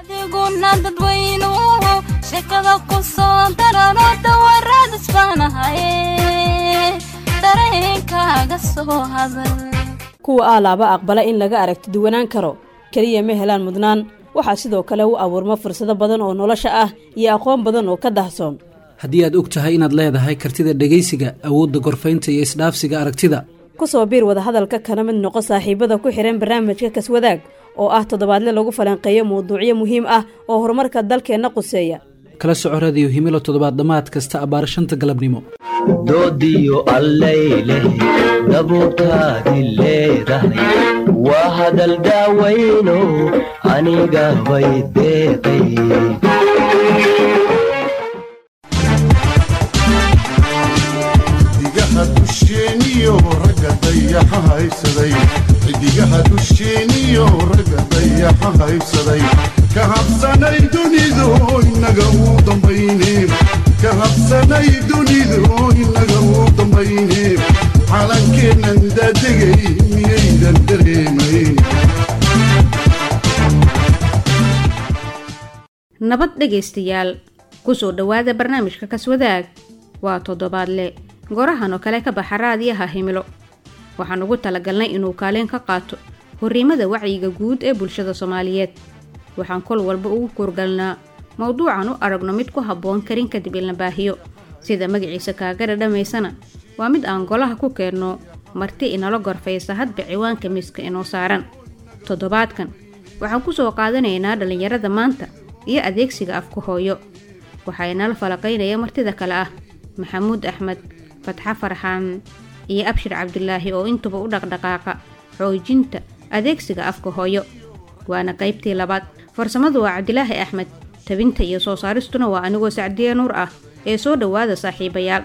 adiguna dadweynuhu sheekada ku soo darano dawarad isbaanahaye dareenkaaga soo hadal kuwa aalaaba aqbala in laga aragti duwanaan karo keliya ma helaan mudnaan waxaa sidoo kale u abuurma fursado badan oo nolosha ah iyo aqoon badan oo ka dahsoon haddii aad og tahay inaad leedahay kartida dhegaysiga awoodda gorfaynta iyo isdhaafsiga aragtida ku soo biir wadahadalka kana mid noqo saaxiibada ku xidhan barnaamijka kaswadaag oo ah toddobaadle lagu falanqeeyo mawduucyo muhiim ah oo horumarka dalkeenna quseeya kala soco radiyo himilo toddobaad dhammaad kasta abbaar shanta galabnimo doodiyo allayleh dabuurtaadi leedahay waa hadal daawayno aniga bay deeqay xidigaha dusheeniyo ragga dayaxa haysaday xidigaha dusheeniyo ragga dayaxa haysaday ka habsanay dunidu inaga uu dambayne ka habsanay dunidu inaga uu dambayne calankeennan daadegay miyaydan dareemayn nabad dhegaystayaal ku soo dhowaada barnaamijka kaswadaag waa toddobaadle gorahan oo kale ka baxa raadiyaha himilo waxaan ugu talagalnay inuu kaalin ka qaato horriimada wacyiga guud ee bulshada soomaaliyeed waxaan kol walba ugu kuurgalnaa mowduucan u aragno mid ku habboon karin kadib in la baahiyo sida magaciisa kaaga dhadhamaysana waa mid aan golaha ku keenno marti inala gorfaysa hadba ciwaanka miiska inoo saaran toddobaadkan waxaan ku soo qaadanaynaa dhallinyarada maanta iyo adeegsiga afka hooyo waxaa inala falaqaynaya martida kale ah maxamuud axmed fatxo farxaan iyo abshir cabdulaahi oo intuba u dhaqdhaqaaqa xoojinta adeegsiga afka hooyo waana qaybtii labaad farsamadu waa cabdilaahi axmed tabinta iyo soo saaristuna waa anigoo sacdiye nuur ah ee soo dhowaada saaxiibayaal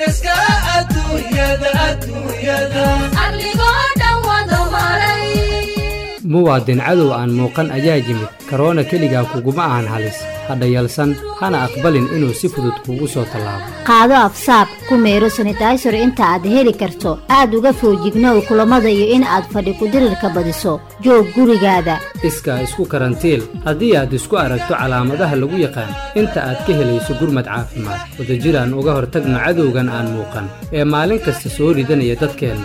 muwaadin cadow aan muuqan ayaa yimid karoona keligaa kuguma ahan halis hadha yalsan hana aqbalin inuu si fudud kuugu soo tallaabo qaado afsaab ku meero sanitaysar inta aad heli karto aad uga foojignow kulammada iyo in aad fadhi kudirirka badiso joog gurigaada iskaa isku karantiil haddii aad isku aragto calaamadaha lagu yaqaan inta aad ka helayso gurmad caafimaad wadajiraan uga hortagno cadowgan aan muuqan ee maalin kasta soo ridanaya dadkeenna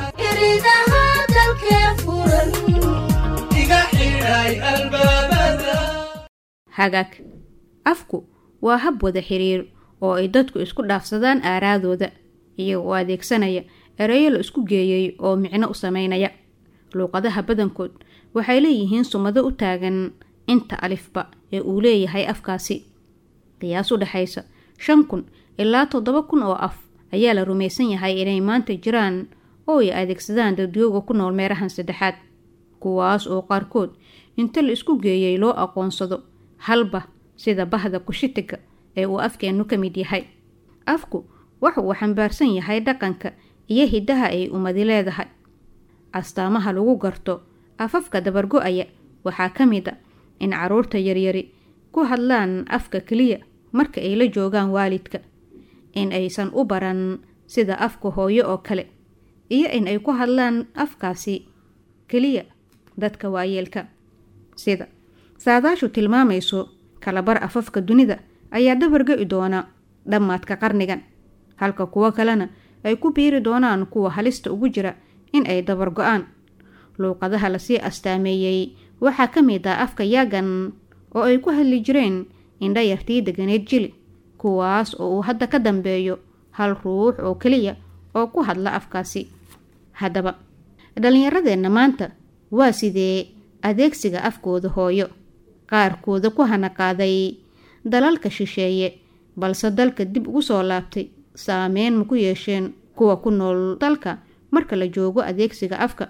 hagaag afku waa hab wada xiriir oo ay dadku isku dhaafsadaan aaraadooda iyagoo adeegsanaya ereyo la isku geeyey oo micno u sameynaya luuqadaha badankood waxay leeyihiin sumado u taagan inta alifba ee uu leeyahay afkaasi qiyaas u dhexaysa shan kun ilaa toddoba kun oo af ayaa la rumaysan yahay inay maanta jiraan oo ay adeegsadaan dadyooga ku nool meerahan saddexaad kuwaas oo qaarkood inta la isku geeyey loo aqoonsado halba sida bahda kushitiga ee uu afkeennu ka mid yahay afku waxa uu xambaarsan yahay dhaqanka iyo hiddaha ay ummadi leedahay astaamaha lagu garto afafka dabargo-aya waxaa ka mid a in caruurta yaryari ku hadlaan afka keliya marka ay la joogaan waalidka in aysan u baran sida afka hooyo oo kale iyo in ay ku hadlaan afkaasi keliya dadka waayeelka sida saadaashu tilmaamayso kalabar afafka dunida ayaa dabargo-i doona dhammaadka qarnigan halka kuwo kalena ay ku biiri doonaan kuwa halista ugu jira in ay dabargo-aan luuqadaha lasii astaameeyey waxaa ka mid ah afka yaagan oo ay ku hadli jireen indhayartii deganeed jili kuwaas oo uu hadda ka dambeeyo hal ruux oo keliya oo ku hadla afkaasi haddaba dhallinyaradeenna maanta waa sidee adeegsiga afkooda hooyo qaarkooda ku hanaqaaday dalalka shisheeye balse dalka dib ugu soo laabtay saameyn ma ku yeesheen kuwa ku nool dalka marka la joogo adeegsiga afka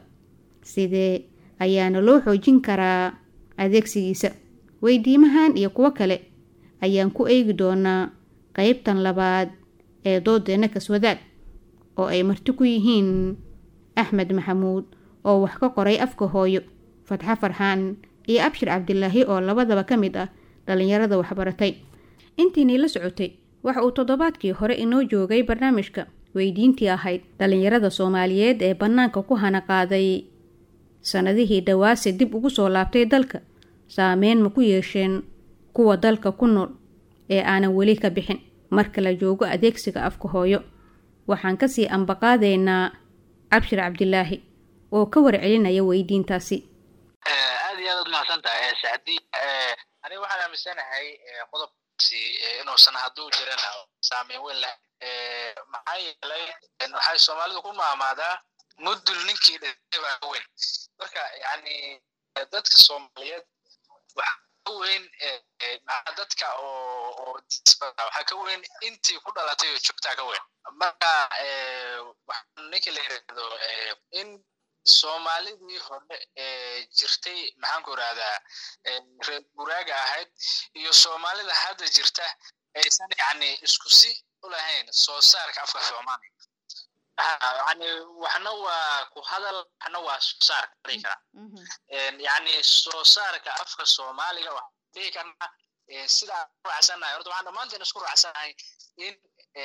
sidee ayaana loo xoojin karaa adeegsigiisa weydiimahan iyo kuwo kale ayaan ku eegi doonaa qeybtan labaad ee doodeenna kaswadaag oo ay marti ku yihiin axmed maxamuud oo wax ka qoray afka hooyo fatxo farxaan iyo abshir cabdilaahi oo labadaba ka mid ah dhallinyarada waxbaratay intiinii la socotay waxa uu toddobaadkii hore inoo joogay barnaamijka weydiintii ahayd dhallinyarada soomaaliyeed ee bannaanka ku hanaqaaday sannadihii dhawaase dib ugu soo laabtay dalka saameyn ma ku yeesheen kuwa dalka ku nool ee aanan weli ka bixin marka la joogo adeegsiga afka hooyo waxaan kasii ambaqaadaynaa cabshir cabdilaahi oo ka warcelinaya weydiintaasi aad iyo aad ad mahadsan tahay sacdi aniga waxaan aaminsanahay qodobkaasi inuusan hadduu jirana saameyn weyn leh maxaa yeelay waxay soomaalidu ku maamaadaa mudul ninkii dhintay baa ka weyn marka yani dadka soomaaliyeed waxa ka weyn dadka oo oo waxaa ka weyn intii ku dhalatay oo joogtaa ka weyn marka ninka la yirahdo in soomaalidii hore ee jirtay maxaanku irahdaa reer guraaga ahayd iyo soomaalida hadda jirta aysan yani isku si u lahayn soo saarka afka soomaaliya yani waxna waa ku hadal waxna waa soo saarka dhihi karaa yani soo saarka afka soomaaliga waxaan dhihi karnaa sida aan ku raacsanahay horta waxaan dhammaanteen isku raacsanahay in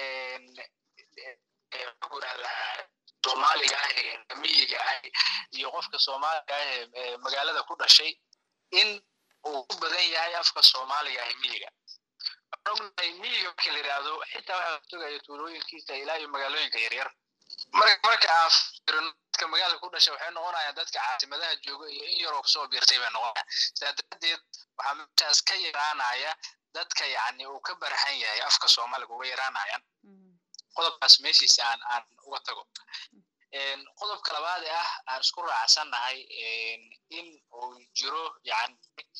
maxaanku irahdaa soomaaliga ah ee miyiga ah iyo qofka soomaaliga ah ee magaalada ku dhashay in uu ku badan yahay afka soomaaliga ah miyiga ognahay miyiga marka la yidhaahdo xitaa waxaa sugaya tuulooyinkiisa ilaa iyo magaalooyinka yaryar marka marka aan firino dadka magaalada ku dhashay waxay noqonayaan dadka caasimadaha jooga iyo in yaroo kusoo biirtay bay noqonayaan sidaa darteed waxaa meeshaas ka yaraanaya dadka yani uu ka barhan yahay afka soomaaliga uga yaraanayaan qodobkaas meeshiisa aan aan uga tago qodobka labaad ee ah aan isku raacsannahay in uu jiro yani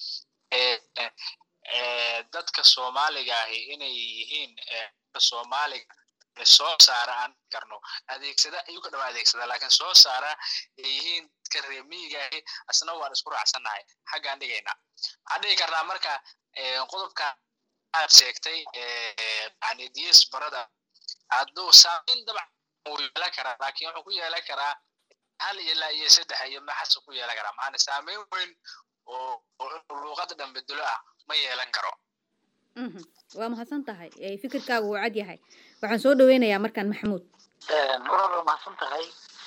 dadka soomaaliga ahi inay yihiin soomaaliga soo saara aan karno adeegsada ayuu ka dhama adeegsada laakiin soo saara ay yihiin dadka reemiyiga ahi asna waan isku raacsannahay xaggaan dhigaynaa waxaan dhigi karnaa marka qodobka aad sheegtay yani ds barada hadduu saameyn dabcan wuu yeelan karaa laakiin wuxuu ku yeelan karaa hal iyo laa iyo saddex iyo maxasu ku yeelan karaa maana saameyn weyn oo luuqada dhan bedelo ah ma yeelan karo waa mahadsan tahay fikirkaagu wuu cad yahay waxaan soo dhaweynayaa markaan maxamuud walaal waa mahadsan tahay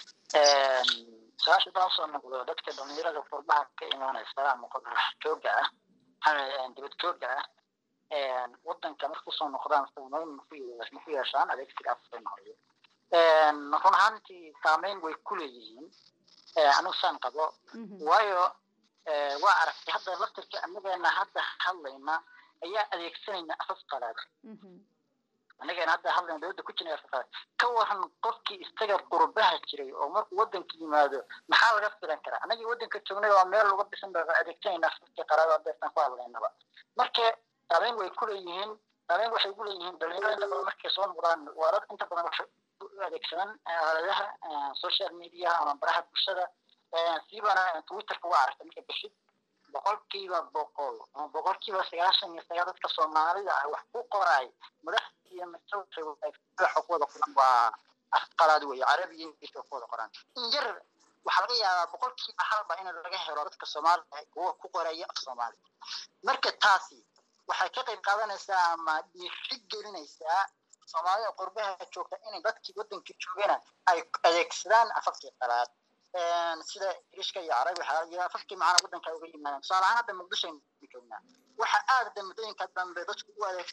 su-aasha baan soo noqdo dadka dhalinyarada qurbaha ka imaanaysa ama qurbaha jooga ah dibad jooga ah wadanka marka usoo noqdaan saameyn maku yeeshaan adeegsiga afsoomaaliya run ahaantii saameyn way ku leeyihiin anigu saan qabo waayo waa aragtay hadda laftirka anageena hadda hadlayna ayaa adeegsanayna afaf qalaad anageena hadda hadlayna dowladda ku jirna afaf qalaad ka waran qofkii isaga qurbaha jiray oo markuu wadanka yimaado maxaa laga filan karaa anagii wadanka joognay waa meel laga bisan ba adeegsanayna afafkii qalaad oo deesan ku hadlaynaba marka saameyn way ku leeyihiin saameyn waxay ugu leeyihiin dhalinyarada inta badan markay soo noqdaan waa dad inta badan waxay u adeegsadaan aaladaha social media ama baraha bulshada siibana twitterka waa aragtay marka bixid boqolkiiba boqol ama boqolkiiba sagaashan iyo sagaal dadka soomaalida ah wax ku qoraay madaxda iyo masawirka ku wada qoran waa afqalaad weeye carabi iyo ingiriis ku wada qoran in yar waxaa laga yaabaa boqolkiiba halba in laga helo dadka soomaalida kuwa ku qoraya af soomaali marka taasi waxay ka qayb qaadanaysaa ama dhiiri gelinaysaa soomaalida qurbaha joogta inay dadkii wadankii joogana ay adeegsadaan afafkii qalaad sida ingiriishka iyo carabi waxaa jira afafkii macana wadanka uga yimaadaan tusaale ahaan hadda muqdisho aynu joognaa waxa aad hadda muddooyinka dambe dadku u adeeg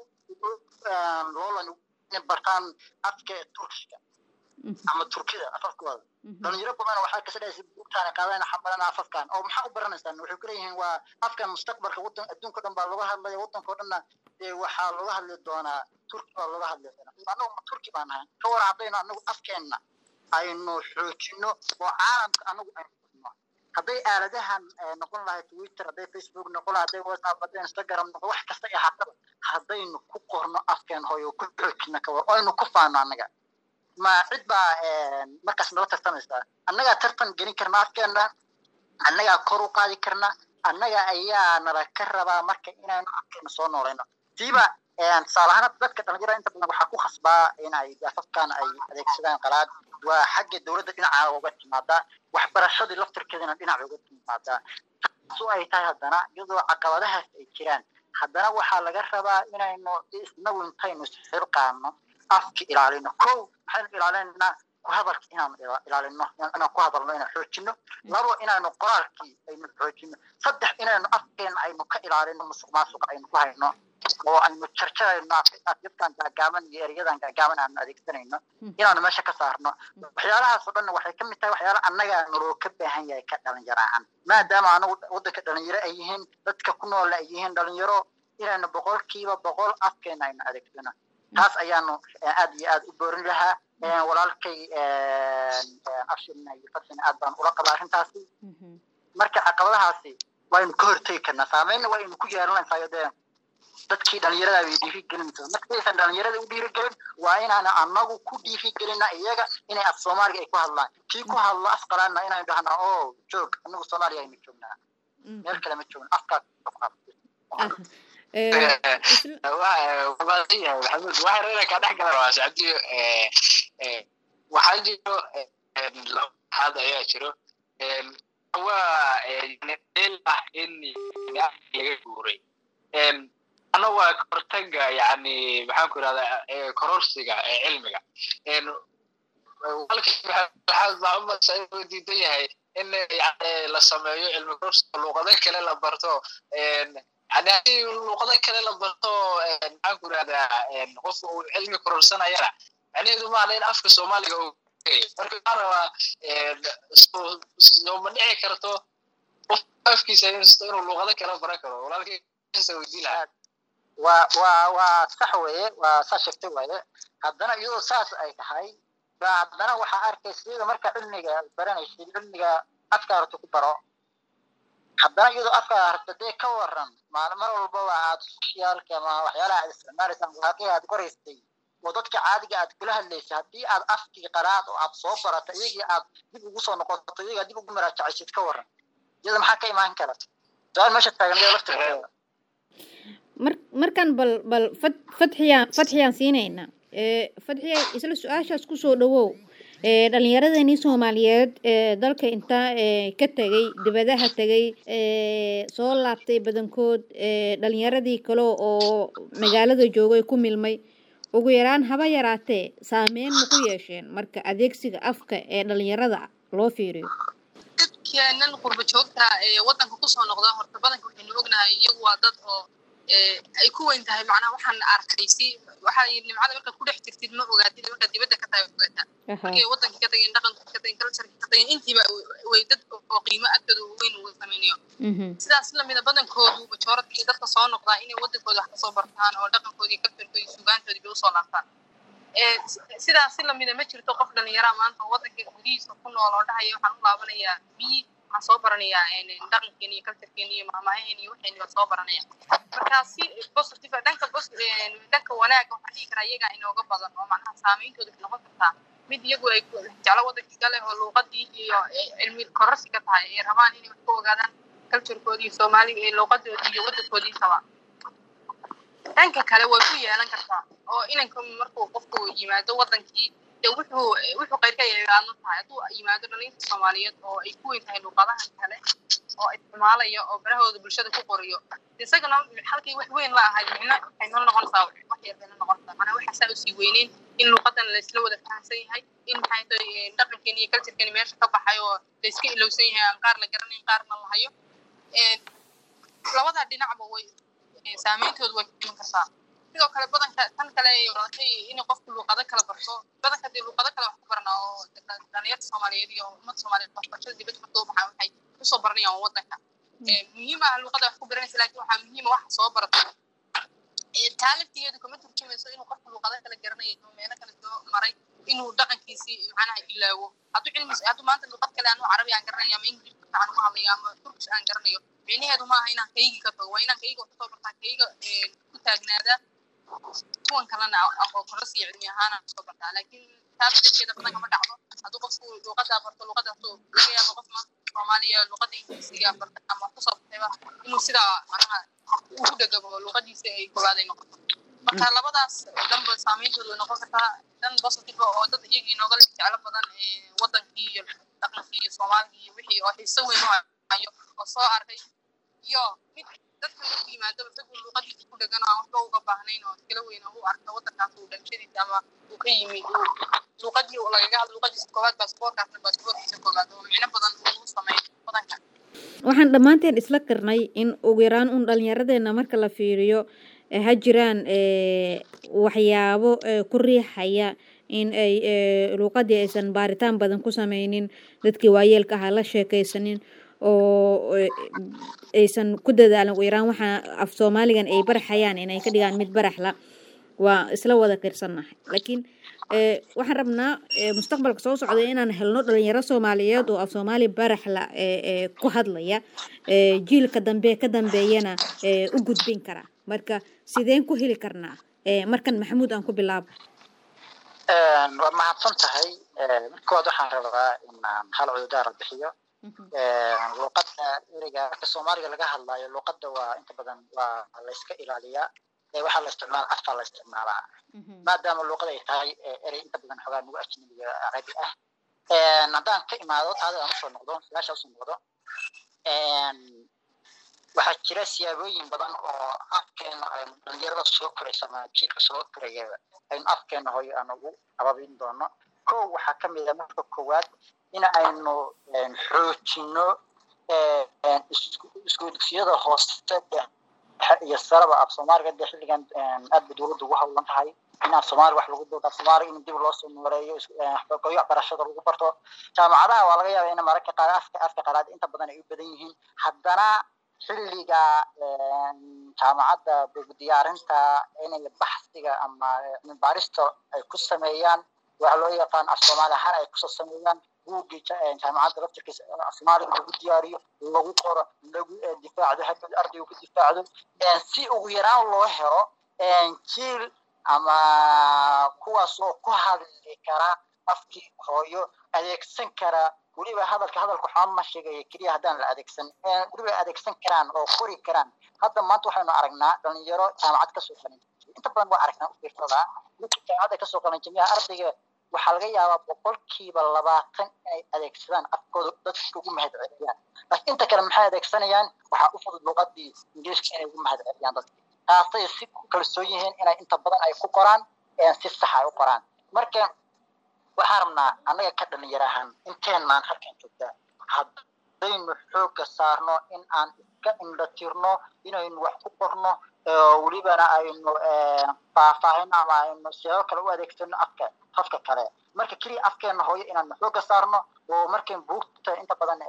loolan inay bartaan afka turkiga ama turkida afafkooda dhalinyaro badan waxaa kasadhaysa buugtaana qaadana xabalan afafkan oo maxaa u baranaysaan waxay kuleeyihiin waa afkan mustaqbalka wadan adduunka dhan baa looga hadlaya wadanka o dhanna waxaa looga hadli doonaa turki baa looga hadli doonaa anagu ma turki baan ahay ka war haddaynu anagu afkeenna aynu xoojino oo caalamka anagu aynu furno hadday aaladahan noqon lahay twitter hadday facebook noqon lahay hadday whatsapp hadday instagram noqon wax kasta iyo haddaba haddaynu ku qorno afkeen hooyo ku xoojino ka war oo aynu ku faano annaga ma cid baa markaas nala tartamaysaa annagaa tartan gelin karna afkeenna annagaa kor u qaadi karna annaga ayaa nala ka rabaa marka inaynu afkeena soo noolayno siiba tusaale ahaan dadka dhalinyarada inta badan waxaa ku khasbaa in ay afafkan ay adeegsadaan qalaad waa xagga dowladda dhinaca uga timaadaa waxbarashadii laftirkeedana dhinaca uga timaadaa taasu ay tahay haddana iyadoo caqabadahaas ay jiraan haddana waxaa laga rabaa inaynu isnagu intaynu isxilqaano afka ilaalino kow maxaynu ilaalinaynaa ku hadalka inaan ila- ilaalino inaan inaan ku hadalno inaan xoojino labo inaanu qoraalkii aynu xoojino saddex inaynu afkeena aynu ka ilaalino musuq maasuq aynu ku hayno oo aynu jarjarayno af- afyadkan gaagaaban iyo eryadan gaagaaban aanu adeegsanayno inaanu meesha ka saarno waxyaalahaas oo dhan waxay ka mid tahay waxyaala annaga naloo ka baahan yahay ka dhalinyaro ahaan maadaama anagu waddanka dhalinyaro ay yihiin dadka ku nool ay yihiin dhalinyaro inaynu boqolkiiba boqol afkeena aynu adeegsano taas ayaanu eh, aad iyo aad u boorin lahaa Eh, walaalkay abshirna iyo farsina aad baan ula qabaa arrintaasi marka caqabadahaasi waynu ka hortegi karnaa saameynna waynu ku yeelanaysaa dee dadkii dhalinyarada bay dhiirigelinaysaa markaysan dhalinyarada u dhiirigelin waa inaana anagu ku dhiirigelina iyaga inay af soomaaliga ay ku hadlaan kii ku hadla af qalaana inaynu dhahnaa o joog anagu soomaaliya aynu joognaa meel kale ma joogna afkaa maxamuud waxaa reera kaa dhex gala rabaa sacdiyo waxaa jiro laba xaad ayaa jiro waa meel ah in laga guuray ana waa kahortaga yani maxaan ku irahdaa kororsiga cilmiga waxaa diidan yahay in la sameeyo cilmi kororsiga luuqado kale la barto yani haddii luuqado kale la barto maxaan ku irahdaa qofka uu cilmi kororsanayana macnaheedu maaha in afka soomaaliga uu marka waxaa rabaa sooma dhici karto qof afkiisa inuu luuqado kale baran karo walaalkaysa weydii lahaa waa waa waa sax weeye waa saa sheegtay waaye haddana iyadoo saas ay tahay baa haddana waxaa arkaysa iyada marka cilmiga baranaysid cilmiga afka harto ku baro haddana iyadoo afka harto dee ka waran maal mar walbaba aad socialka ama waxyaalaha aad isticmaalaysaan waaqii aad qoraysay oo dadka caadiga aad kula hadlaysay haddii aad afkii qaraad oo aad soo barato iyagii aad dib ugu soo noqoto iyagaa dib ugu maraajacaysid ka waran iyada maxaa ka imaan kara su-aal meesha taagan iyada laftirkeeda mar markan bal bal fad fadxiyaan fadxiyaan siinaynaa ee fadxiya isla su-aashaas kusoo dhawow ee dhalinyaradeenii soomaaliyeed ee dalka intaa ee ka tegay dibadaha tegay ee soo laabtay badankood ee dhalinyaradii kale oo magaalada joogay ku milmay ugu yaraan haba yaraatee saameyn ma ku yeesheen marka adeegsiga afka ee dhalinyarada loo fiiriyo dadkeenan qurba joogta ee waddanka kusoo noqda horta badanka waxaynu ognahay iyagu waa dad oo ay ku weyn tahay macnaha waxaan arkay si waxaa yidhi nimcada markaad ku dhex jirtid ma ogaatid markaad dibadda ka tahay ogaataa markay waddankii ka tageen dhaqankii ka tageen culturekii ka tageen intiiba way dad oo qiimo agtooda weyn uu samaynayo sidaas lamida badankoodu majooradkii dadka soo noqdaa inay waddankooda wax kasoo bartaan oo dhaqankoodii culturekoodii sugaantoodii bay usoo laabtaan sidaas si lamida ma jirto qof dhallinyaraa maanta oo waddanka gudihiisa ku nool oo dhahaya waxaan u laabanayaa biyi waxaan soo baranayaa dhaqankeeni iyo culturekeeni iyo mahmaaheeni iyo waxeeni baan soo baranaya marka si positive dhanka dhanka wanaaga waxaan dhihi karaa iyagaa inooga badan oo macnaha saameyntooda waxay noqon kartaa mid iyagu ay jeclo waddankii gale oo luuqadii iyo cilmi kororsi ka tahay ay rabaan inay wax ku ogaadaan culturekoodii iyo soomaaliga iyo luuqadoodii iyo waddankoodii intaba dhanka kale way ku yeelan kartaa oo inanka markuu qofku yimaado waddankii dee wuxuu wuxuu qayrka yeegaadno tahay hadduu yimaado dhalinta soomaaliyeed oo ay ku weyn tahay luuqadaha kale oo isticmaalaya oo barahooda bulshada ku qoriyo isagana halkii wax weyn la ahayd micno waxay noo noqonaysaa wax yar bayna noqonaysaa macnaa waxaasaa usii weyneyn in luuqadan laysla wada fahamsan yahay in maxay tahay dhaqankeeni iyo culturekeeni meesha ka baxay oo layska ilowsan yahay aan qaar la garanayn qaarna la hayo labadaa dhinacba way saameyntoodu way iman kartaa sidoo kale badanka tan kale ay wadatay in qofku luuqado kala barto badanka dee luuqado kale wax ku barnaa oo dhalinyarta soomaaliyeed iyo ummadda soomaaliyeed waxbarashada dibadda marka u baxaan waxay kusoo baranayaan waddanka muhiim ah luuqada wax ku baranaysa laakiin waxaa muhiima waxa soo barata taaliftigeedu kama turjumayso inuu qofku luuqado kale garanaya oo meelo kale soo maray inuu dhaqankiisii macnaha ilaawo hadduu cilmi hadduu maanta luuqad kale anuu carabi aan garanayo ama ingilish fiican ugu hadlayo ama turkish aan garanayo micnaheedu maaha inaan kaygii ka tago waa inaan kayga wax kusoo bartaa kayga ku taagnaadaa kuwan kalena aqoon kororsi iyo cilmi ahaan aan kusoo bartaa laakiin taas dadkeeda badan kama dhacdo hadduu qofku luuqadaa barto luuqadaasoo laga yaabo qof maanta soomaaliya luuqada ingiliisiga barta ama kusoo bartayba inuu sidaa macnaha ugu dhegabo luuqadiisa ay koowaad ay noqoto marka labadaas dhanba saameyntoodu way noqon kartaa dhan positive oo dad iyagii nooga jeclo badan waddankii iyo dhaqankii iyo soomaaligii iyo wixii oo xiiso weyn u hayo oo soo arkay iyo mid dadka markuu yimaado isagu luuqadiisa ku dhegan aan waxba uga baahnayn oo iskala weyn oo u arka waddankaas uu dhalashadiisa ama uu ka yimid uu luuqadii lagaga hadlo luuqadiisa koowaad baasaboorkaasna baasaboorkiisa koowaad oo micno badan uu sameeyo wadanka waxaan dhammaanteen isla qirnay in ugu yaraan un dhallinyaradeenna marka la fiiriyo ha jiraan waxyaabo ku riixaya in ay luuqadii aysan baaritaan badan ku sameynin dadkii waayeelka ahaa la sheekaysanin oo aysan ku dadaalin ugu yaraan waxaa af soomaaligan ay baraxayaan inay ka dhigaan mid baraxla waa isla wada qirsannahay laakiin waxaan rabnaa mustaqbalka soo socda inaan helno dhalinyaro soomaaliyeed oo af soomaali baraxla ku hadlaya jiilka dambe ka dambeeyana u gudbin kara marka sideen ku heli karnaa markan maxamuud aan ku bilaabo waa mahadsan tahay midkood waxaan rabaa inaan hal cududaara bixiyo luuqadda ereyga marka soomaaliga laga hadlayo luuqadda waa inta badan waa layska ilaaliyaa waxaa la isticmaala afkaa la isticmaalaa maadaama luuqada ay tahay erey inta badan xogaa nagu ajnabiga carabi ah haddaan ka imaado taada aan usoo noqdo su-aasha usoo noqdo waxaa jira siyaabooyin badan oo afkeena aynu dhalinyarada soo koraysa ama jiilka soo koraya aynu afkeena hooyo aan ugu ababin doono kow waxaa ka mid a marka koowaad in aynu xoojino isku dugsiyada hoose iyo saraba af soomaaliga de xilligan aad bay dowladda ugu hawlan tahay in af soomaali wax lagu doodo af soomaaliga in dib loo soo nooreeyo goyo waxbarashada lagu barto jaamacadaha waa laga yaabaa in mararka qaar afka afka qalaad inta badan ay u badan yihiin haddana xilliga jaamacadda diyaarinta inay baxsiga ama baarista ay ku sameeyaan waxa loo yaqaan af soomaali ahaan ay kusoo sameeyaan buuggii jaamacadda laftirkiisa af soomaaliga lagu diyaariyo lagu qoro lagu difaacdo hadhow ardaygu ku difaacdo si ugu yaraan loo helo jiil ama kuwaas oo ku hadli kara afkii hooyo adeegsan kara weliba hadalka hadalka waxaa ma sheegaya keliya haddaan la adeegsan weliba adeegsan karaan oo qori karaan hadda maanta waxaynu aragnaa dhalinyaro jaamacad kasoo qalin inta badan waa aragnaa ufiirsadaa dadka jaamacadda kasoo qalin jamiyaha ardayga waxaa laga yaabaa boqolkiiba labaatan inay adeegsadaan afkooda dadka ugu mahad celiyaan laakiin inta kale maxay adeegsanayaan waxaa u fudud luqadii ingiriiska inay ugu mahad celiyaan dadka taasay si ku kalsoon yihiin inay inta badan ay ku qoraan si sax ay u qoraan marka waxaan rabnaa annaga ka dhalinyar ahaan inteenaan halkan joogtaa haddaynu xoogga saarno in aan iska indhatirno inaynu wax ku qorno welibana aynu faahfaahin ama aynu siyaabo kale u adeegsano afka afka kale marka keliya afkeena hooyo inaanu xoogga saarno oo markayn buugta inta badan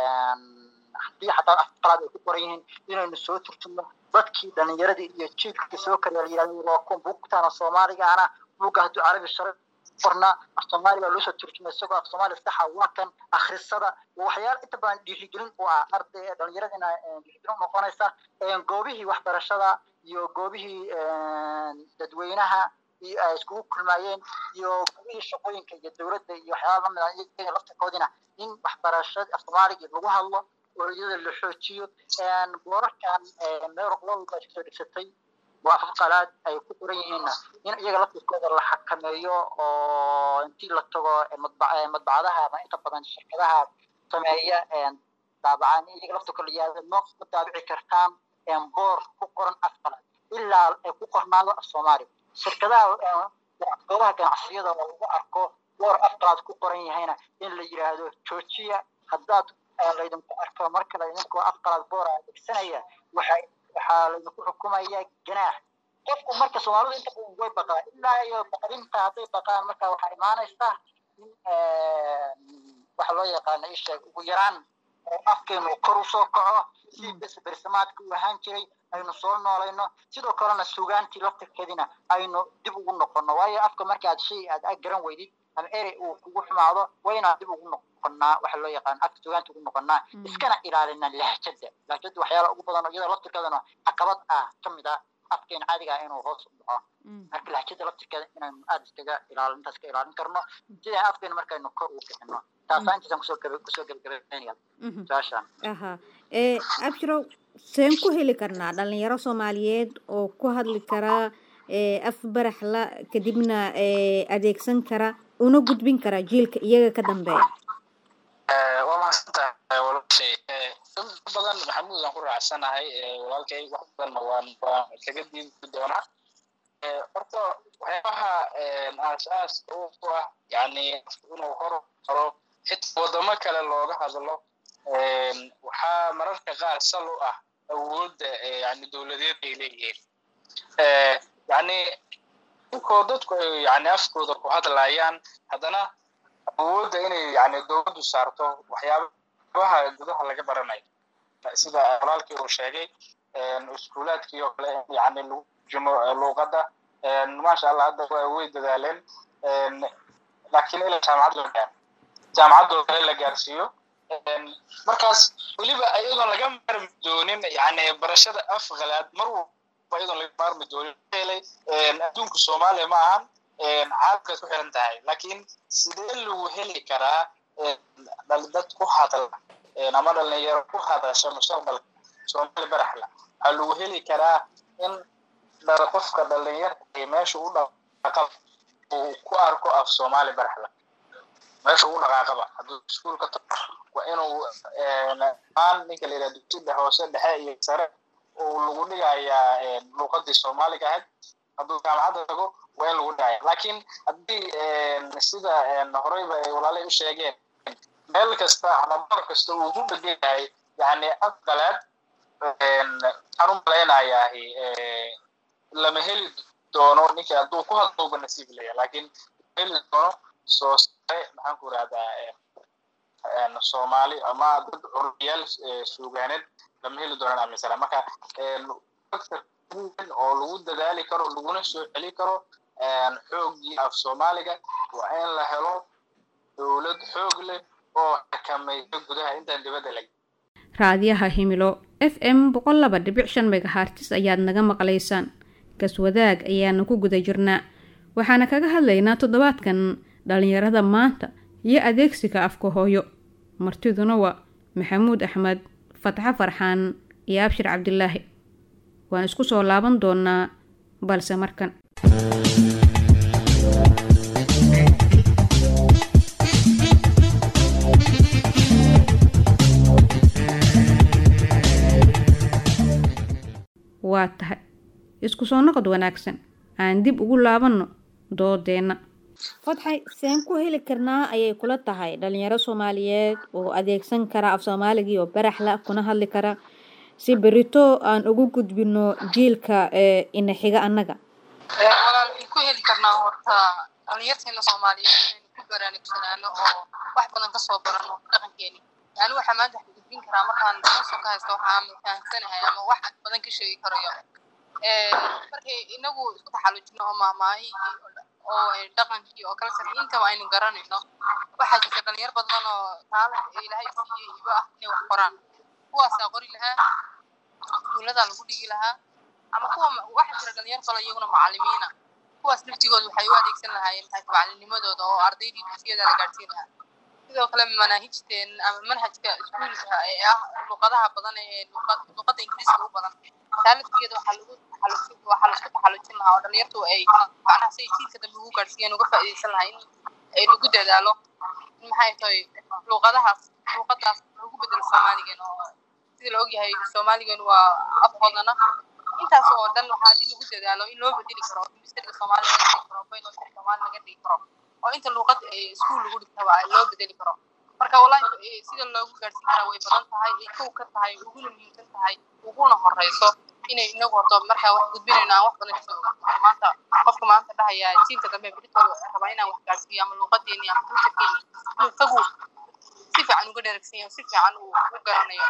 haddii xataa af qalaad ay ku qoran yihiin inaynu soo turjumno dadkii dhalinyaradii iyo jiilkii soo kariya la yidhahdo waa kuwa buugtana soomaaliga ana buugga hadduu carabi shara qornaa af soomaali baa loo soo turjumay isagoo af soomaali saxa waa kan akhrisada waxyaala inta badan dhiirigelin u ah arday dhalinyaradina dhiirigelin noqonaysa goobihii waxbarashada iyo goobihii dadweynaha iyo ay iskugu kulmaayeen iyo goobihii shaqooyinka iyo dowladda iyo waxyaala lamid ah iyaga laftirkoodina in waxbarashada af soomaaligii lagu hadlo oo iyada la xoojiyo boorarkan meel walba kasoo dhegsatay oo afaf qalaad ay ku qoran yihiinna in iyaga laftirkooda la xakameeyo oo intii la tago madbacadaha ama inta badan shirkadaha sameeya daabacaan iyaga laftirkooda yaada ma ma daabici kartaan boor ku qoran af qalaad ilaa ay ku qornaado af soomaali shirkadaha goobaha ganacsiyada oo lagu arko boor af qalaad ku qoran yahayna in la yidhaahdo joojiya haddaad laydinku arko marka laydinku af qalaad boora adeegsanaya waxay waxaa laydinku xukumaya ganaax qofku marka soomaalidu inta badan way baqaa ilaa iyo baqdinta hadday baqaan marka waxaa imaanaysa in waxa loo yaqaano isheeg ugu yaraan afkeenu kor usoo kaco si bersamaadka u ahaan jiray aynu soo noolayno sidoo kalena sugaantii laftirkeedina aynu dib ugu noqono waayo afka markaad shay aad ag garan weydid ama erey uu kugu xumaado waa inaan dib ugu noqonaa waxa loo yaqaan afka sugaanta ugu noqonaa iskana ilaalina lahjada lahjada waxyaala ugu badan iyada laftirkeedana caqabad ah ka mid ah afkeena caadiga ah inuu hoos u dhaco marka lahjada laftirkeeda inaynu aada iskaga ilaalin intaas ka ilaalin karno sidaan afkeena markaynu kor ugu kicino taasaa intaasaan kusoo gaba kusoo gabagabaynaya su-aashaan aha ee abshirow seen ku heli karnaa dhalinyaro soomaaliyeed oo ku hadli karaa af baraxla kadibna adeegsan kara una gudbin kara jiilka iyaga ka dambeeya waa mahadsantahay walaashay in badan maxamuud aan ku raacsanahay walaalkay wax badanna waan waan kaga diidi doonaa horta waxyaabaha aas-aas u ah yani inuu hor maro xitaa wadamo kale looga hadlo waxaa mararka qaar sal u ah awoodda yani dowladeed ay leeyihiin yani inkoo dadku ay yani afkooda ku hadlayaan haddana awoodda inay yani dowladdu saarto waxyaabaha gudaha laga baranayo sida walaalkii uu sheegay iskuulaadkii oo kale yani lagu jimo luuqadda maasha allah hadda way dadaaleen laakiin ilaa jaamacad loo gaaro jaamacadoo kale la gaarsiiyo markaas weliba iyadoon laga maarmi doonin yani barashada afqalaad mar walba iyadoon laga maarmi doonin helay adduunka soomaaliya ma ahan caalamkaad ku xiran tahay laakiin sidee lagu heli karaa dad ku hadla ama dhalinyaro ku hadasha mustaqbalka soomaali baraxla waxaa lagu heli karaa in qofka dhalinyarta meesha u dhaqaqa uu ku arko af soomaali baraxla meesha ugu dhaqaaqaba hadduu iskuulka tago waa inuu maan ninka la yidhaha dugsiga hoose dhexe iyo sare uu lagu dhigayaa luuqadii soomaaliga ahayd hadduu jaamacadda tago waa in lagu dhigaya laakiin haddii sida horeyba ay walaalay u sheegeen meel kasta ama bar kasta uu ku dhegan yahay yani afqalaad waxaan u malaynayaa lama heli doono ninka hadduu ku hadlowba nasiib leeya laakiin heli doono soo sare maxaan ku irahdaa soomaali ama dad curiyaal suugaaneed lama heli doonaan aaminsana marka oo lagu dadaali karo laguna soo celi karo xooggii af soomaaliga waa in la helo dowlad xoog leh oo xakamaysa gudaha intaan dibadda lag raadiyaha himilo f m boqol laba dhibic shan megahartis ayaad naga maqlaysaan gaswadaag ayaana ku guda jirnaa waxaana kaga hadlaynaa toddobaadkan dhalinyarada maanta iyo adeegsiga afka hooyo martiduna waa maxamuud axmed fatxo farxaan iyo abshir cabdilaahi waan isku soo laaban doonaa balse markan waa tahay isku soo noqod wanaagsan aan dib ugu laabanno doodeenna fadxay seen ku heli karnaa ayay kula tahay dhalinyaro soomaaliyeed oo adeegsan kara af soomaaligii oo baraxla kuna hadli kara si berito aan ugu gudbino jiilka ina xiga annaga walaal ku heli karnaa horta dhalinyarteena soomaaliyeed inaynu ku baraanugsanaano oo wax badan kasoo barano dhaqankeeni yani waxaa maanta wax gudbin karaa markaan soo ka haysto waxaan fahamsanahay ama wax badan ka sheegi karayo markay inagu isku taxallujino oo maahmaahihii oo dhaqankii oo kala sarri intaba aynu garanayno waxaa jirta dhalinyar badan oo taalan ilaahay siiyey ibo ah inay wax qoraan kuwaasaa qori lahaa iskuuladaa lagu dhigi lahaa ama kuwa waxaa jira dhalinyar kale iyaguna macallimiina kuwaas laftigooda waxay u adeegsan lahaayeen maxay macallinimadooda oo ardaydii dugsiyada la gaadhsiin lahaa sidoo kale manaahijteen ama manhajka iskuulka ee ah luqadaha badan ee luqadda ingiriiska u badan taalafkeeda waxaa lagu taxalluj waxaa laisku taxallujin lahaa oo dhalinyartu ay macnaha say jiilka dambe ugu gaadhsiiyeen uga faa'iidaysan lahaa in ay lagu dadaalo in maxay tahay luqadahaas luqadaas lagu bedelo soomaaligan oo sida la ogyahay soomaaligan waa af qodana intaas oo dhan waxaa haddii lagu dadaalo in loo bedeli karo ministeriga soomaaliya laga dhigi karo baynoska soomaali laga dhigi karo oo inta luuqad iskuul lagu dhigtaba loo bedeli karo marka wallahi sida loogu gaadhsiin karaa way badan tahay ay kow ka tahay uguna muhiimsan tahay uguna horeyso inay inagu horto markaa wax gudbinayno aan wax badan kasoo ogaano maanta qofka maanta dhahaya jiilka dambe beritooda rabaa inaan wax gaadhsiiyo ama luuqadeeni ama kulturkeeni inuu isagu si fiican uga dheragsan yahay si fiican uu u garanayo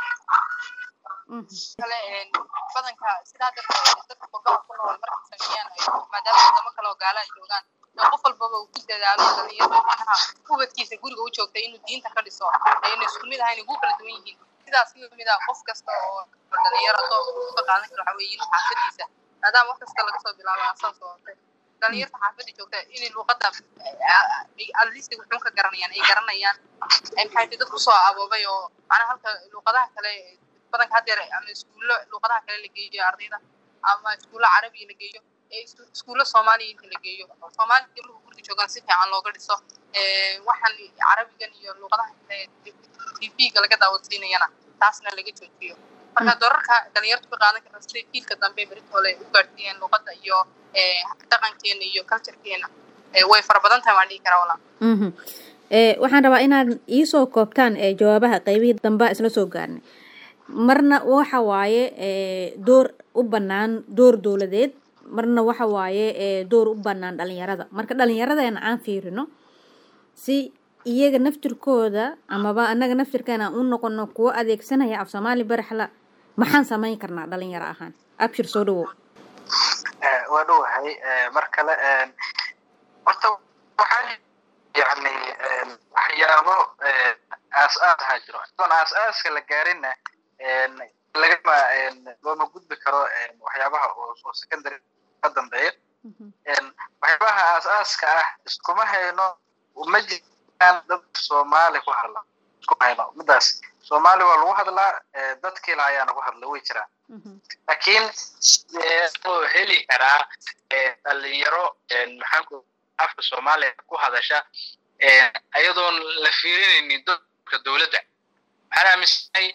kale badanka sidaa darteed dadka qurbaha ku nool markay sameeyaan maadaama wadamo kale oo gaala ay joogaan qof walbaba uu ku dadaalo dhalinyarada macnaha ubadkiisa guriga u joogtay inuu diinta ka dhiso ayna isku mid ahayn ugu kala duwan yihiin sidaas lamid ah qof kasta oo dhalinyaro doonka uu ka qaadan karo waxaa weeye xaafadiisa maadaama wax kasta laga soo bilaabo asaas oo dhalinyarta xaafadda joogta inay luuqadda adliista wuxuun ka garanayaan ay garanayaan maxay tahay dad kusoo aboobay oo macnaha halka luuqadaha kale badanka haddeer ama iskuullo luuqadaha kale la geeyo ardayda ama iskuullo carabiga la geeyo iskuullo soomaaliya inta la geeyo soomaaliya markuu guriga joogaan si fiican looga dhiso waxaan carabigan iyo luuqadaha kale tv-ga laga daawadsiinayana taasna laga joojiyo marka doorarka dhalinyartu ka qaadan karta siday jiilka dambe beritoole u gaadhsiiyeen luuqadda iyo dhaqankeena iyo culturekeena way fara badan tahay waan dhihi karaa walaa mhm ee waxaan rabaa inaad iisoo koobtaan ee jawaabaha qaybihii dambaa isla soo gaarnay marna waxa waaye ee door u bannaan door dowladeed marna waxa waaye ee door u bannaan dhalinyarada marka dhalinyaradana aan fiirino si iyaga naftirkooda amaba annaga naftirkeena u noqono kuwo adeegsanaya af soomaali baraxla maxaan samayn karnaa dhalinyaro ahaan abshir soo dhawow waa dhowahay mar kale horta waxaa yani waxyaabo aas-aas ahaa jiro idoon aas-aaska la gaarinna lagama looma gudbi karo waxyaabaha oo secondary ka dambeeya waxyaabaha aas-aaska ah iskuma hayno ma jiraan dad soomaali ku hadla isku hayno midaas soomaali waa lagu hadlaa dadkii la ayaana ku hadla way jiraan laakiin sidee loo heli karaa dhalinyaro maxaanku afka soomaaliya ku hadasha ayadoon la fiirinaynin dadka dowladda waxaan aaminsanahay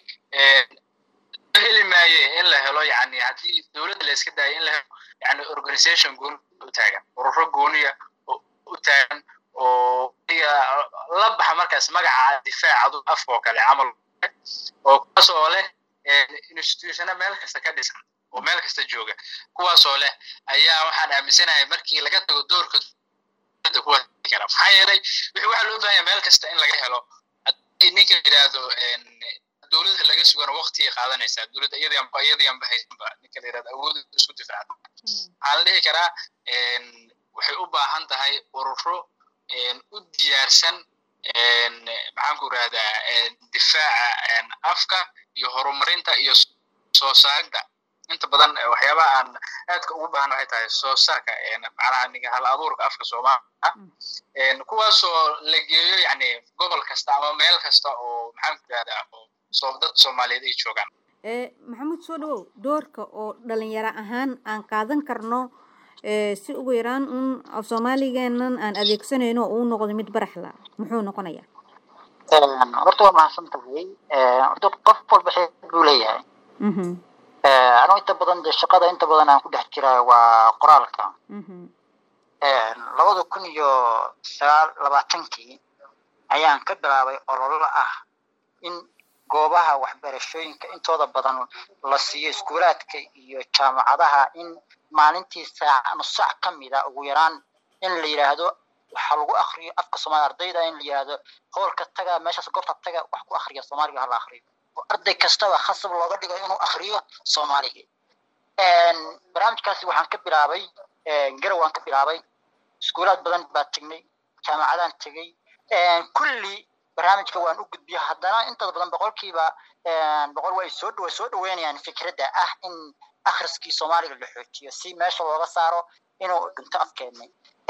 heli maaye in la helo yani haddii dowladda la iska daayo in la helo yani organization gooni u taagan ururo gooniya u taagan oo la baxa markaas magaca difaacadu afka oo kale camal oo kuwaas oo leh institutiona meel kasta ka dhisan oo meel kasta jooga kuwaas oo leh ayaa waxaan aaminsanahay markii laga tago doorka dowladda kuwa kara maxaa yeelay wixii waxaa loo baahanya meel kasta in laga helo haddii ninka yidhaahdo dowladda laga sugana waqtigay qaadanaysaa dowladda iyadayanba haysanba ninka la yidhahdo awood isku difaaca waxaa la dhihi karaa waxay u baahan tahay ururo u diyaarsan maxaanku irahdaa difaaca afka iyo horumarinta iyo soo saarida inta badan waxyaabaha aan aadka ugu baahan waxay tahay soo saarka macnaha ninka hal abuurka afka soomaaliya kuwaasoo la geeyo yani gobol kasta ama meel kasta oo maxaanku irahdaa oo dad soomaaliyeed ay joogaan maxamuud soo dhawow doorka oo dhalinyaro ahaan aan qaadan karno si ugu yaraan un af soomaaligeenan aan adeegsanayno oo uu noqdo mid baraxla muxuu noqonayaa horta waa mahadsan tahay horta qof walba xeeb buu leeyahay anuu inta badan dee shaqada inta badan aan ku dhex jiraa waa qoraalka labada kun iyo sagaal labaatankii ayaan ka bilaabay ololo ah in goobaha waxbarashooyinka intooda badan la siiyo iskuulaadka iyo jaamacadaha in maalintii saac nus saac ka mida ugu yaraan in la yidhaahdo waxaa lagu akriyo afka soomaaliya ardayda in la yidhaahdo hoolka taga meeshaas goobta taga wax ku akriya soomaaliga hala akriyo oo arday kastaba khasab looga dhigo inuu akriyo soomaaliga barnaamijkaasi waxaan ka bilaabay garow waan ka bilaabay iskuulaad badan baa tegnay jaamacadaan tegey kulli barnaamijka waan u gudbiya haddana inta badan boqolkiiba boqol way soo way soo dhaweynayaan fikradda ah in akhriskii soomaaliga la xoojiyo si meesha looga saaro inuu dhinto afkeennay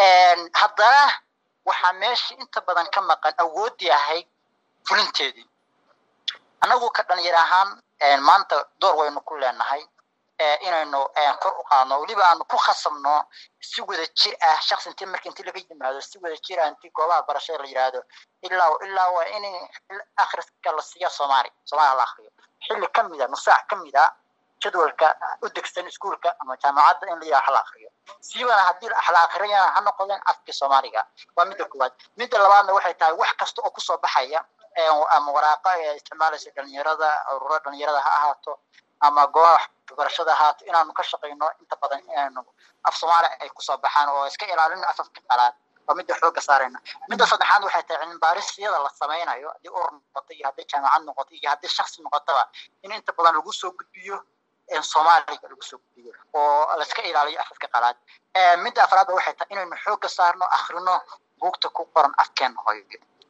haddana waxaa meesha inta badan ka maqan awooddii ahayd fulinteedii annagu ka dhalinyar ahaan maanta door waynu ku leenahay inaynu kor u qaadno weliba aanu ku khasabno si wada jir ah shaksi intii marka intii laga yimaado si wada jir ah intii goobaha barashada la yidhaahdo ilaa ilaa waa in akhriska la siiya soomaali soomaaliya la akriyo xilli ka mida nusaac ka mida jadwalka u degsan iskuulka ama jaamacadda in la yidhaha la akriyo siibana haddii la akriyana ha noqdeen afkii soomaaliga waa midda koowaad midda labaadna waxay tahay wax kasta oo kusoo baxaya ama waraaqa ee isticmaalaysa dhalinyarada ururo dhalinyarada ha ahaato ama goobaha waxbarashada ahaato inaanu ka shaqayno inta badan inaanu af soomaali ay kusoo baxaan oo iska ilaalino afafka qalaad waa midda xoogga saarayna midda saddexaad waxay tahay cilmibaarisiyada la samaynayo haddii urur noqoto iyo haddii jaamacad noqoto iyo haddii shaksi noqotaba in inta badan lagu soo gudbiyo soomaaliga lagu soo gudbiyo oo laiska ilaaliyo afafka qalaad midda afraadba waxay tahay inaynu xoogga saarno akhrino buugta ku qoran afkeena hooyo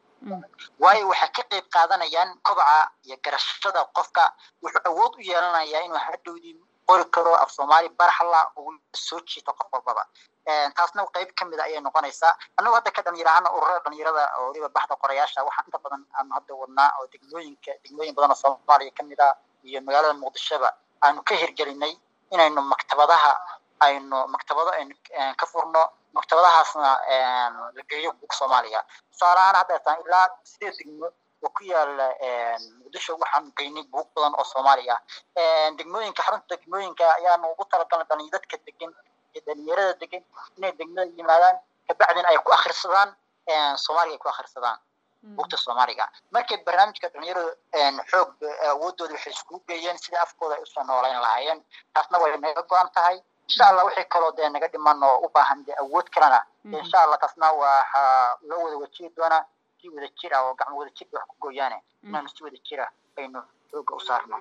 waayo waxay ka qayb qaadanayaan kobaca iyo garashada qofka wuxuu awood u yeelanayaa inuu hadhowdii qori karo af soomaali baraxla uu soo jiito qof walbaba taasna qayb ka mida ayay noqonaysaa annagu hadda ka dhalinyar ahaana ururada dhalinyarada oo weliba baxda qorayaasha waxaa inta badan aanu hadda wadnaa oo degmooyinka degmooyin badan oo soomaaliya ka mid ah iyo magaalada muqdishoba aanu ka hirgelinay inaynu maktabadaha aynu maktabado aynu ka furno maktabadahaasna la geeyo buug soomaaliya tusaale ahaan hadda taan ilaa sideed degmo oo ku yaala muqdisho waxaanu geynay buug badan oo soomaali ah degmooyinka xarunta degmooyinka ayaanu ugu talagalnay dhalinyar dadka degan iyo dhalinyarada degan inay degmada yimaadaan kabacdina ay ku akhrisadaan soomaaliga ay ku akhrisadaan bugta soomaaliga markay barnaamijka dhalinyaradu xoog awoodooda waxay iskugu geeyeen sida afkooda ay usoo noolayn lahaayeen taasna way naga go-an tahay insha allah wixii kaloo dee naga dhiman oo u baahan dee awood kalena insha allah taasna waxaa loo wada wajihi doonaa si wada jir ah oo gacmo wada jir wax ku gooyaane inaanu si wada jir ah aynu xooga u saarno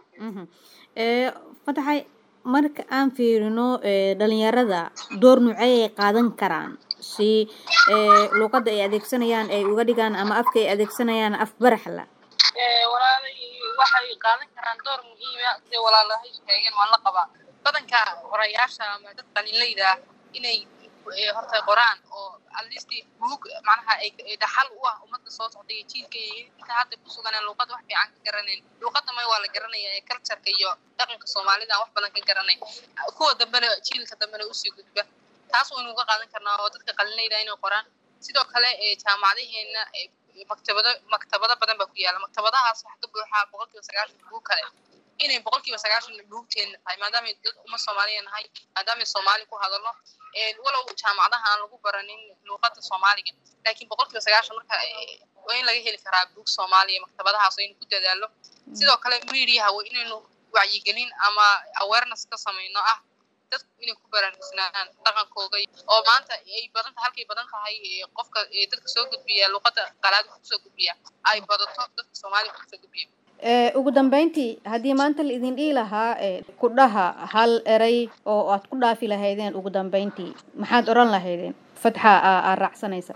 fataxay marka aan fiirino dhalinyarada door nuucey ay qaadan karaan si luuqadda ay adeegsanayaan ay uga dhigaan ama afka ay adeegsanayaan af baraxla walaalay waxay qaadan karaan door muhiima sida walaalahay sheegeen waan la qabaa badanka horayaasha ama dad qalinleyda ah inay horta qoraan oo atleast buug macnaha ay dhaxal u ah ummadda soo socda iyo jiilka iyo inta hadda ku suganeen luuqadda wax fiican ka garanayn luuqadda may waa la garanaya ee cultureka iyo dhaqanka soomaalida wax badan ka garanay kuwa dambena jiilka dambena usii gudba taas waynu uga qaadan karnaa oo dadka qalinleyda inay qoraan sidoo kale jaamacadaheena maktabado maktabado badan baa ku yaala maktabadahaas waxa ka buuxaa boqolkiiba sagaashan buug kale inay boqolkiiba sagaashan buugteena tahay maadaamay dad uma soomaaliya nahay maadaamay soomaali ku hadalno walow jaamacadaha aan lagu baranin luuqadda soomaaliga laakiin boqolkiiba sagaashan marka waa in laga heli karaa buug soomaaliya maktabadahaas aynu ku dadaalo sidoo kale mediaha waa inaynu wacyigelin ama awareness ka samayno ah dadku inay ku baraarugsanaan dhaqankooga oo maanta ay badan halkay badan tahay qofka dadka soo gudbiya luuqadda qalaad wax kusoo gudbiya ay badato dadka soomaaliya wax kusoo gudbiya ugu dambeyntii haddii maanta la idin dhihi lahaa ku dhaha hal eray oo aad ku dhaafi lahaydeen ugu dambeyntii maxaad odhan lahaydeen fatxa aa raacsanaysa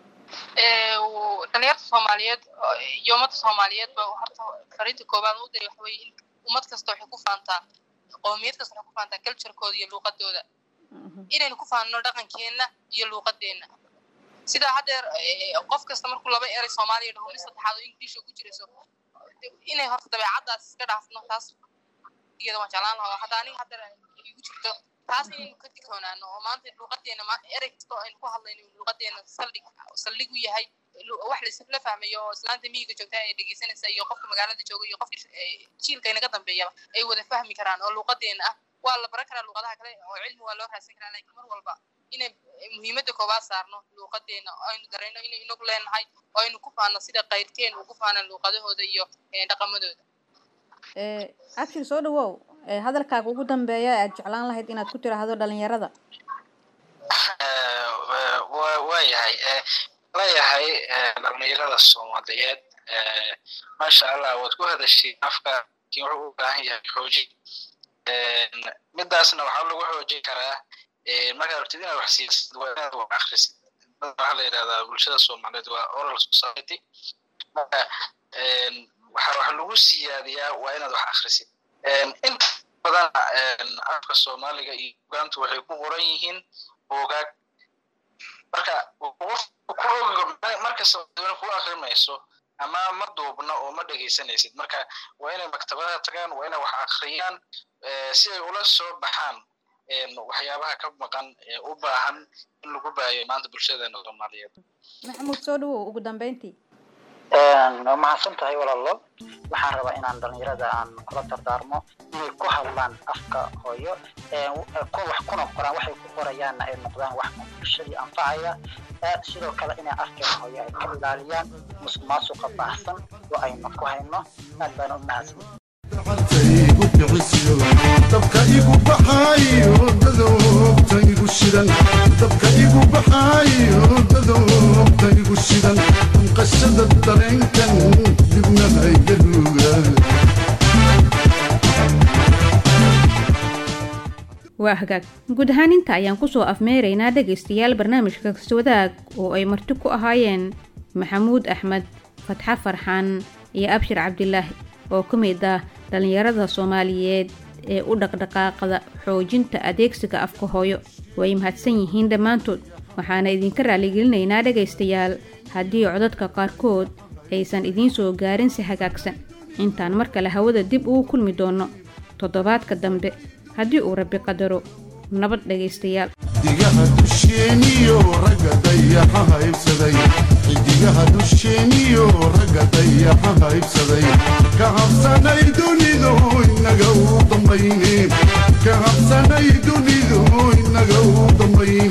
dhalinyarta soomaaliyeed iyo ummadda soomaaliyeed ba horta fariinta koobaad u diray waxa weeye in ummad kasta waxay ku faantaa qoomiyad kasta waxay ku faantaa culturekooda iyo luuqadooda inaynu ku faanno dhaqankeenna iyo luuqadeenna sidaa haddeer qof kasta markuu laba eray soomaaliya dhaho mid saddexaad oo ingiliisha ku jirayso inay horta dabeecaddaas iska dhaafno taas iyada waan jeclaan lahaa hadda aniga hadda igu jirto taas inaynu ka digtoonaano oo maanta luuqadeena erey kasta oo aynu ku hadlayno luuqadeena saldhig saldhig u yahay wax la fahmayo oo islaanta miyiga joogta ee dhegeysanaysa iyo qofka magaalada jooga iyo qofka jiilka inaga dambeeyaba ay wada fahmi karaan oo luuqadeena ah waa la baran karaa luuqadaha kale oo cilmi waa loo raadsan karaa laakiin mar walba inay muhiimadda koobaad saarno luuqadeena oo aynu darayno inay inagu leenahay oo aynu ku faano sida qayrkeen ugu faanaan luuqadahooda iyo dhaqamadooda abshir soo dhawow hadalkaaga ugu dambeeya aad jeclaan lahayd inaad ku tiraahdo dhalinyarada waayahay leeyahay dhalinyarada soomaaliyeed maasha allah waad ku hadashay afka laakiin wuxuu u baahan yahay xoojin midaasna waxaa lagu xoojin karaa markaad rabtid inaad wax siisid waa inaad wax akrisid waxaa la yidhahdaa bulshada soomaaliyeed waa oral society marka waxa wax lagu siyaadiyaa waa inaad wax akrisid inta badana afka soomaaliga iyo ugaantu waxay ku qoran yihiin buugaag marka markasta ku akrimayso ama ma duubna oo ma dhegaysanaysid marka waa inay maktabadaha tagaan waa inay wax akriyaan si ay ula soo baxaan waxyaabaha ka maqan ee u baahan in lagu baayo maanta bulshadeena soomaaliyeed maxamuud soo dhawow ugu dambeyntii mahadsan tahay walaalo waxaan rabaa inaan dhalinyarada aan kula dardaarmo inay ku hadlaan afka hooyo wax kuna qoraan waxay ku qorayaanna ay noqdaan wax bulshadii anfacaya sidoo kale inay afkeena hooyo ay ka ilaaliyaan musuq maasuqa baahsan oo aynu ku hayno aad baana u mahadsan dabka igu baxaayo dadoobta igu shidan dabka igu baxaayo dadoobta igu shidan qashada dareenkan dibna haygaluga waa hagaag guud ahaan inta ayaan kusoo afmeeraynaa dhegaystayaal barnaamijka kaswadaag oo ay marti ku ahaayeen maxamuud axmed fatxa farxaan iyo abshir cabdilaahi oo ka mid ah dhallinyarada soomaaliyeed ee u dhaqdhaqaaqda xoojinta adeegsiga afka hooyo way mahadsan yihiin dhammaantood waxaana idinka raalligelinaynaa dhegaystayaal haddii codadka qaarkood aysan idiin soo gaarin si hagaagsan intaan mar kale hawada dib ugu kulmi doonno toddobaadka dambe haddii uu rabbi qadaro nabad dhegaystayaal xidigaha dusheeniyo ragga dayaxa haybsaday xidigaha dusheeniyo ragga dayaxa haybsaday ka habsanay dunidu inaga u dambayne ka habsanay dunidu inaga u dambayne